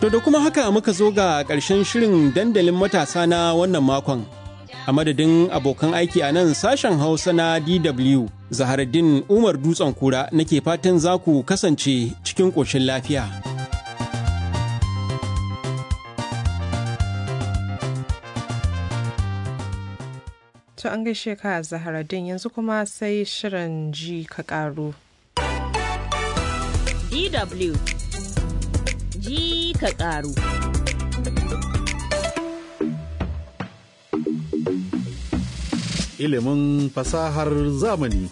To da kuma haka muka zo ga ƙarshen shirin dandalin matasa na wannan makon. A madadin abokan aiki a nan sashen Hausa na DW, Zaharaddin Umar Dutsen Kura nake fatan za ku kasance cikin ƙoshin lafiya. To an gaishe ka Zaharaddin yanzu kuma sai shirin ji ka ƙaru. DW ji ka ƙaru. Ilimin fasahar zamani.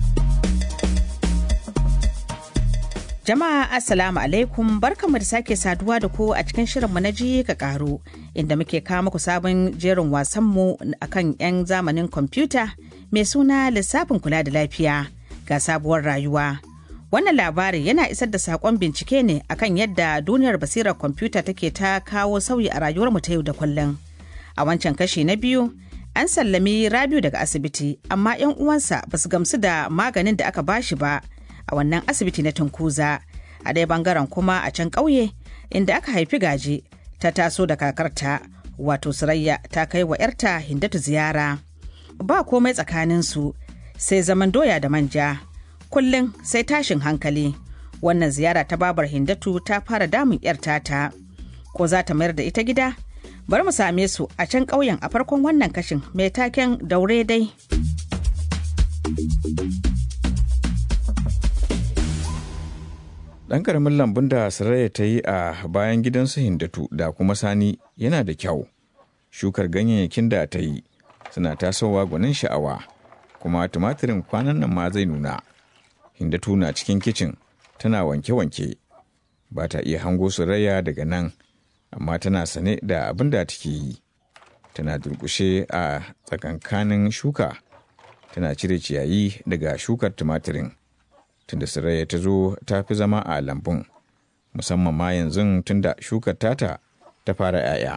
Jama'a Assalamu alaikum barkanmu da sake saduwa da ku a cikin shirinmu na ji ka ƙaru inda muke kawo muku sabon jerin wasanmu akan 'yan zamanin kwamfuta mai suna lissafin kula da lafiya ga sabuwar rayuwa. Wannan labarin yana isar da sakon bincike ne akan yadda duniyar basirar kwamfuta take ta kawo sauyi a rayuwarmu ta yau da kullum. A wancan kashi na biyu, an sallami Rabiu daga asibiti, amma 'yan uwansa ba su gamsu da maganin da aka bashi ba a wannan asibiti na Tunkuza. A ɗaya bangaren kuma a can ƙauye, inda aka haifi gaje, ta taso da kakarta, wato Surayya ta kai wa 'yarta Hindatu ziyara. Ba komai tsakaninsu, sai zaman doya da manja. kullum sai tashin hankali wannan ziyara ta babar hindatu ta fara damun yar tata ko za ta mayar da ita gida bari mu same su a can ƙauyen a farkon wannan kashin mai taken daure dai ɗan ƙaramin lambun da saraya ta yi a bayan gidansu hindatu da kuma sani yana da kyau shukar ganyayyakin da ta yi suna tasowa gwanin sha'awa kuma tumatirin kwanan nan ma zai nuna Hindatu na cikin kicin tana wanke-wanke ba ta iya hango Surayya daga nan amma tana sane da abin da take yi tana durkushe a tsakankanin shuka tana cire ciyayi daga shukar tumatirin tunda Surayya ta zo ta fi zama a lambun musamman ma yanzu tunda shukar tata ta fara 'ya'ya.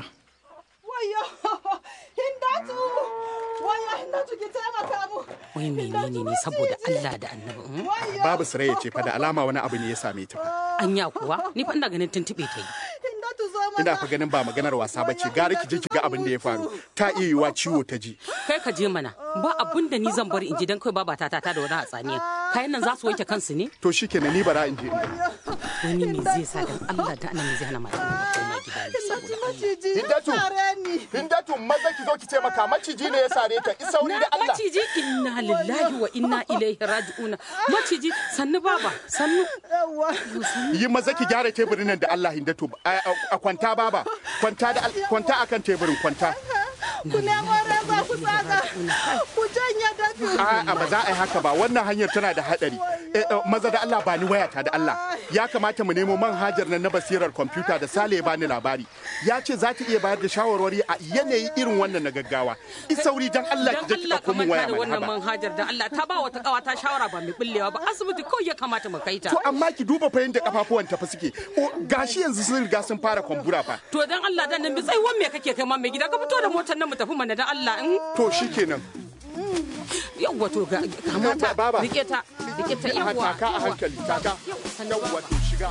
Wai menene ne saboda Allah da annabi? Babu Sarayya ce fa da alama wani abu ne ya same ta. Anya kuwa ni fa ina ganin tuntuɓe ta yi. Ina fa ganin ba maganar wasa ba ce gara ki je ki ga abin da ya faru. Ta iya yiwa ciwo ta ji. Kai ka je mana ba abun da ni zan bari in ji dan kai baba ta ta da wani hatsaniya. Kayan nan za su wanke kansu ne? To shikenan ni bara in je in ga. Wani me zai sa dan Allah da annabi zai hana mata ta koma gida ne saboda Allah. Hindatu, Hindatu maza ki zo ki ce maka maciji ne ya sare ta. Isauri da Allah. Maciji inna lillahi wa inna ilaihi raji'una. Maciji sannu baba sannu. Yi maza ki gyara teburin nan da Allah Hindatu. A kwanta baba. Kwanta da kwanta akan teburin kwanta. ku nemo reza ku tsaga ku janye dafi A'a ba za a yi haka ba wannan hanyar tana da hadari. Maza da Allah ba ni wayata da Allah. Ya kamata mu nemo manhajar nan na basirar kwamfuta da Sale ya bani labari. Ya ce za ta iya bayar da shawarwari a yanayi irin wannan na gaggawa. Isauri dan Allah ki je ki Allah dauko min waya da mana wannan haba. manhajar da Allah ta ba wata kawa ta shawara ba mai bullewa ba asibiti kawai ya kamata mu kai ta. To amma ki duba fa yadda kafafuwan ta fa suke. O, Gashi yanzu sun riga sun fara kwambura fa. To dan Allah dan nan bi tsaiwan me kake kai ma mai gida ka fito da motar nan mu tafi mana dan Allah in To shikenan. yawwa to ga kamata Baba. rike ta rike ta yawwa Taka a hankali taka. Yawwa to shiga.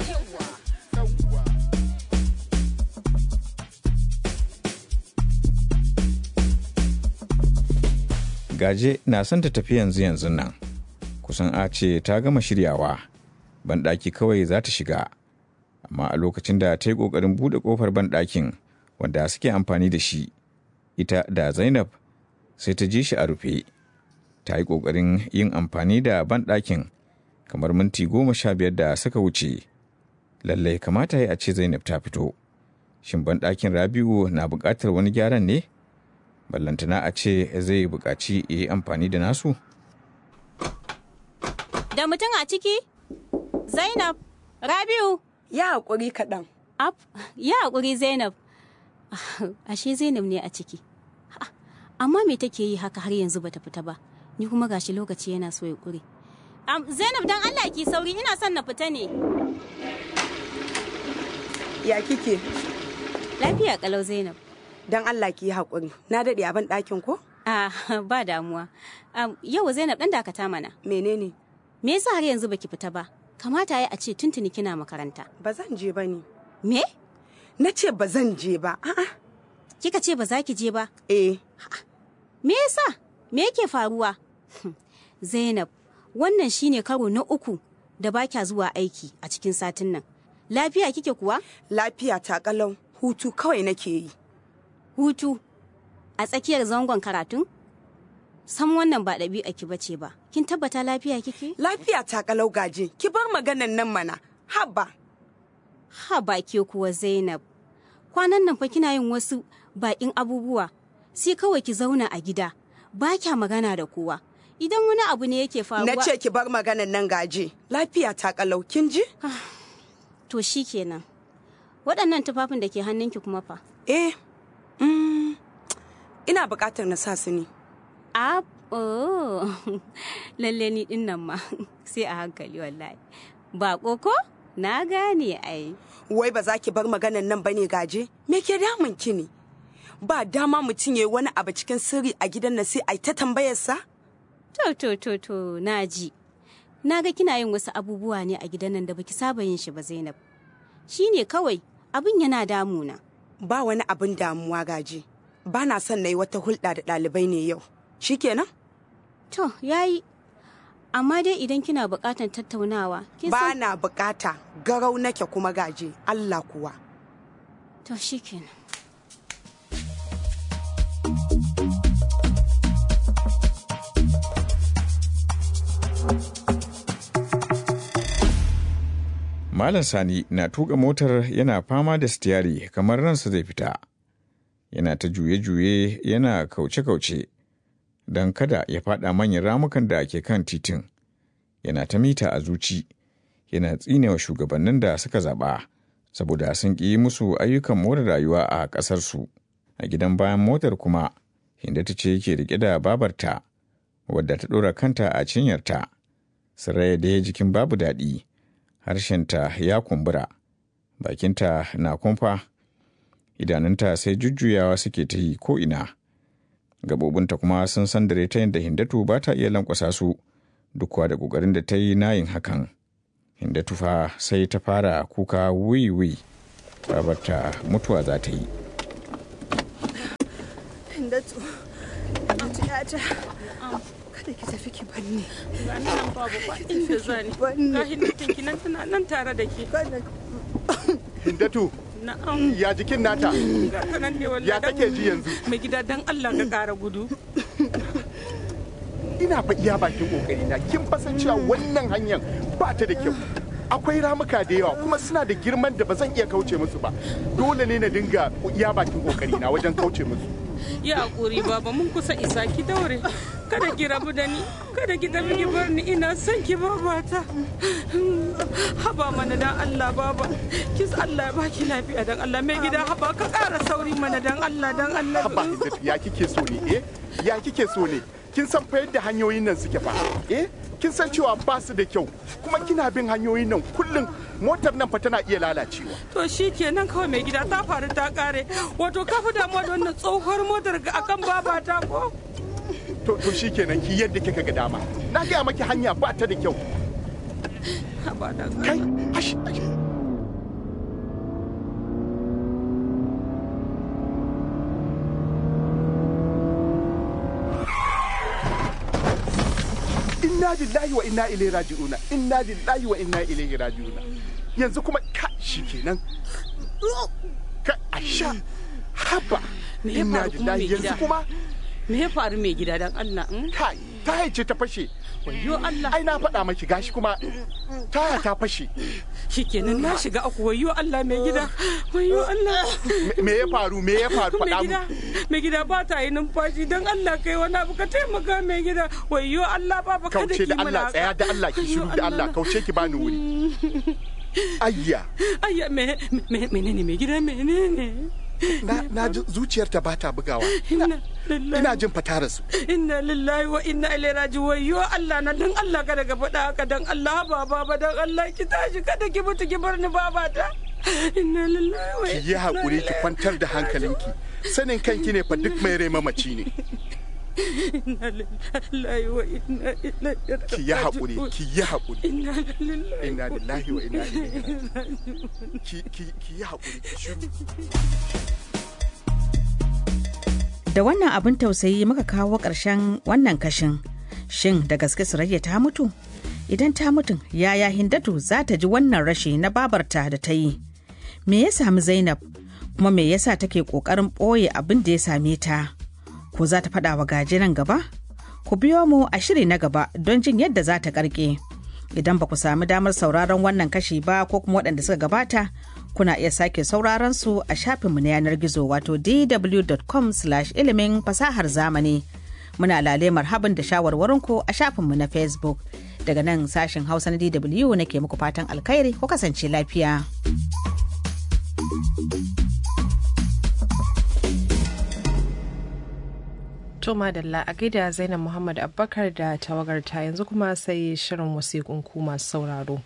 Gaje na son ta tafi yanzu yanzu nan. Kusan a ce ta gama shiryawa. Banɗaki kawai za ta shiga. Amma a lokacin da ta yi ƙoƙarin buɗe ƙofar banɗakin wanda suke amfani da shi, ita da Zainab sai ta ji shi a rufe. Ta yi ƙoƙarin yin amfani da banɗakin kamar minti goma sha biyar da suka wuce. Lallai kamata ya a ce Zainab ta fito. Shin banɗakin Rabi'u na buƙatar wani gyaran ne? ballantana a ce zai buƙaci ya yi amfani da nasu? Da mutum a ciki? Zainab, Rabiu, ya haƙuri kaɗan Ab, ya haƙuri Zainab. Ashe Zainab ne a ciki. Ha, Amma me take yi haka har yanzu bata fita ba? Ni kuma gashi lokaci yana so ya ƙure. Am, Zainab dan Allah ki sauri ina son na fita ne. ya kike Lafiya kalau Zainab. dan Allah ki yi haƙuri na daɗe a ban ɗakin ko Ah, ba damuwa. Am, yau Zainab dan dakata mana. menene Me yasa har yanzu baki fita ba? Kamata ya a ce tuntuni kina makaranta. ba zan je ba ne Me? na ce ba zan je ba a'a Kika ce ba za ki je ba? eh Me yasa? Me yake faruwa? Zainab, wannan shine karo na uku da ba kya zuwa aiki a cikin satin nan. Lafiya kike kuwa? lafiya ta kalau hutu kawai nake yi Hutu a tsakiyar zangon karatun? Sam wannan ba ɗabi'a ki bace ba. Kin tabbata lafiya kike? lafiya ta kalau gaje ki bar maganan nan mana haba Ha ba ke kuwa Zainab. Kwanan nan fa kina yin wasu baƙin abubuwa. Sai kawai ki zauna a gida. Ba kya magana da kowa. Idan wani abu ne yake faruwa. na ce ki bar maganan nan gaje lafiya ta kalau kin ji To shi kenan. Waɗannan tufafin da ke hannunki kuma fa. eh mm, ina buƙatar na sa su ne A oh. lalle ni din nan ma sai a hankali wallahi. Ba ko Na gane ai. wai ba za ki bar maganan nan bane gaje me ke damun ki ne ba dama mutum ya yi wani abu cikin sirri a gidan nan sai a yi ta tambayarsa To to to to na ji. Na ga kina yin wasu abubuwa ne a gidan nan da baki saba yin shi ba Zainab. Shi ne kawai abin yana damuna. ba wani abin damuwa gaje ba na son na yi wata hulɗa da ɗalibai ne yau shikenan To yayi. Amma dai idan kina buƙatar tattaunawa, kin ba san na bukata garau nake kuma gaje Allah kuwa to shikenan. Malam Sani na tuka motar yana fama da sitiyari kamar ransa zai fita. Yana ta juye-juye yana kauce-kauce don kada ya fada manyan ramukan da ke kan titin. Yana ta mita a zuci, yana tsinewa shugabannin da suka zaɓa saboda sun ƙi musu ayyukan more rayuwa a ƙasarsu. A gidan bayan motar kuma, Hindata ce yake riƙe da babarta, wadda ta ɗora kanta a cinyarta. Saraya da jikin babu daɗi. harshenta ya kumbura bakinta na kumfa idanunta sai jujjuyawa suke ta yi ko'ina gabobinta kuma sun sandare ta yadda hindatu ba ta iya lankwasa su duk da ƙoƙarin da ta yi nayin hakan hindatu fa sai ta fara kuka wiwi babarta mutuwa za ta yi Hindatu, Hindatu yata, kada ki tafi ki banni. Ga ni nan babu ba inda zani. Banni. Ga hindatin ki nan tana nan tare da ke. Hindatu, Na'am. ya jikin nata, Ga ta nan ne wallahi. ya take ji yanzu. Mai gida dan Allah ka ƙara gudu. Ina fa iya bakin kokari na kin fasan cewa wannan hanyar ba ta da kyau. Akwai ramuka da yawa kuma suna da girman da ba zan iya kauce musu ba. Dole ne na dinga iya bakin kokari na wajen kauce musu. Ya hakuri baba mun kusa isa ki daure. Kada ki rabu da ni. Kada ki tafi ki bar ni ina son ki babata. Haba mana dan Allah baba. Kis Allah ya baki lafiya dan Allah mai gida haba ka ƙara sauri mana dan Allah dan Allah. Haba Hindatu ya kike so ne eh? Ya kike so ne? Kin san fa yadda hanyoyin nan suke fa eh? Kin san cewa ba su da kyau kuma kina bin hanyoyin nan kullum motar nan fa tana iya lalacewa. To shi kenan kawai mai gida ta faru ta kare. Wato ka fi damuwa da wannan tsohuwar motar ga akan babata ko? To to shikenan ki yadda kika ga dama. Na gaya maki hanya ba ta da kyau. Haba dan Kai, ash, ash. Inna lillahi wa inna ilaihi raji'una. Inna lillahi wa inna ilaihi raji'una. Yanzu kuma ka shikenan. Ka asha. Haba. Me ya Inna faru kuma lillahi mai yanzu gida? kuma Me ya faru mai gida dan Allah? mm? kai ta haice ta fashe. Wayyo Allah. Ai na faɗa maki gashi kuma taya ta fashe. Shikenan na shiga aku wayyo Allah mai gida. Wayyo Allah. Me- Me ya faru? Me ya faru? Mai Faɗa mu. gida, mai gida ba ta yi numfashi don Allah kai wani abu ka taimaka mai gida. Wayyo Allah ba ba kada kauce ki da mana Allah haka. tsaya da Allah ki shiru da Allah kauce ki bani wuri ayya Ayya me me menene mai gida menene? na na ji zuciyarta ba ta bugawa Inna lillahi ina jin fatara su Inna lillahi wa inna ilaihi raji'un wayyo Allah na dan Allah kada ka faɗa haka dan Allah ba baba dan Allah ki tashi kada ki mutu ki bar ni baba ta. Inna lillahi wa ki yi haƙuri ki kwantar da hankalinki sanin kanki ne fa duk mai rai mamaci ne inna lillahi wa inna ilaihi raji'un ki yi haƙuri ki yi haƙuri inna lillahi inna lillahi wa inna ilaihi raji'un ki ki ki yi haƙuri ki shiru Da wannan abin tausayi muka kawo ƙarshen wannan kashin. Shin da gaske Surayya ta mutu? Idan ta mutum yaya Hindatu za ta ji wannan rashi na babarta da ta yi? Me ya sami Zainab? Kuma me yasa take ƙoƙarin ɓoye abin da ya same ta? Ko za ta faɗa wa gaje nan gaba? Ku biyo mu a shiri na gaba don jin yadda za ta ƙarƙe. Idan ba ku sami damar sauraron wannan kashi ba ko kuma waɗanda suka gabata, kuna iya sake sauraron su a shafinmu na yanar gizo wato dw.com ilimin fasahar zamani muna lale marhaban da shawarwarinku a shafinmu na facebook daga nan sashen hausa na dw nake muku fatan alkhairi ko kasance lafiya To madalla a gaida Zainab Muhammad Abubakar da tawagarta yanzu kuma sai shirin wasiƙun ku masu sauraro.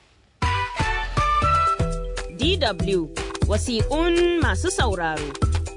DW wasiƙun masu sauraro.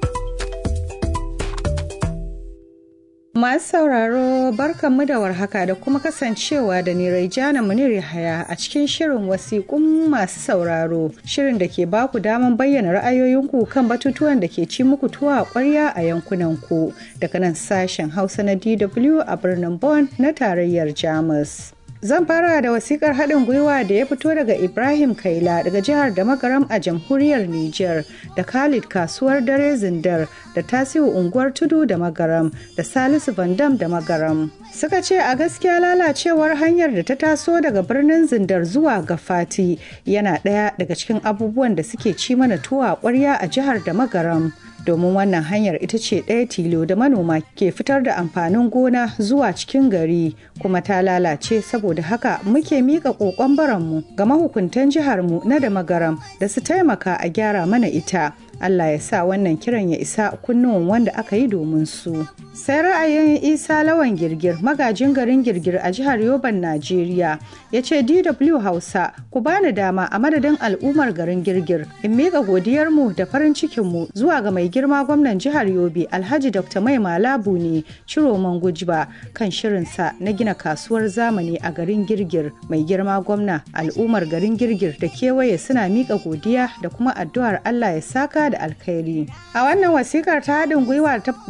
Masu sauraro barkanmu da warhaka da kuma kasancewa da ni Raijana Munir Yahaya a cikin shirin wasiƙun masu sauraro. Shirin da ke baku daman bayyana ra'ayoyinku kan batutuwan da ke ci muku tuwa a ƙwarya a yankunanku daga nan sashen Hausa na DW a birnin Bonn na tarayyar Jamus. Zan fara da wasikar haɗin gwiwa da ya fito daga Ibrahim Kaila daga jihar da magaram a jamhuriyar Nijar da Khalid kasuwar dare zindar da Tasiu unguwar tudu da magaram da Salisu Vandam da magaram. Suka ce a gaskiya lalacewar hanyar da ta taso daga birnin zindar zuwa ga Fati yana ɗaya daga cikin abubuwan da suke ci mana tuwa ƙwarya a jihar da magaram. domin wannan hanyar ita ce ɗaya tilo da manoma ke fitar da amfanin gona zuwa cikin gari kuma ta lalace saboda haka muke miƙa ƙoƙon baranmu ga mahukuntan jiharmu na da magaram da su taimaka a gyara mana ita Allah ya sa wannan kiran ya isa kunnuwan wanda aka yi domin su. Sai ra'ayin Isa Lawan Girgir magajin garin Girgir a jihar Yoban Najeriya ya ce DW Hausa ku bani dama a madadin al'ummar garin Girgir in miƙa godiyarmu da farin cikinmu zuwa ga mai girma gwamnan jihar Yobe Alhaji Dr. Mai Malabu ne Ciroman Gujba kan shirinsa na gina kasuwar zamani a garin Girgir mai girma gwamna al'ummar garin Girgir da kewaye suna miƙa godiya da kuma addu'ar Allah ya saka da alkhairi. A wannan wasikar ta haɗin gwiwa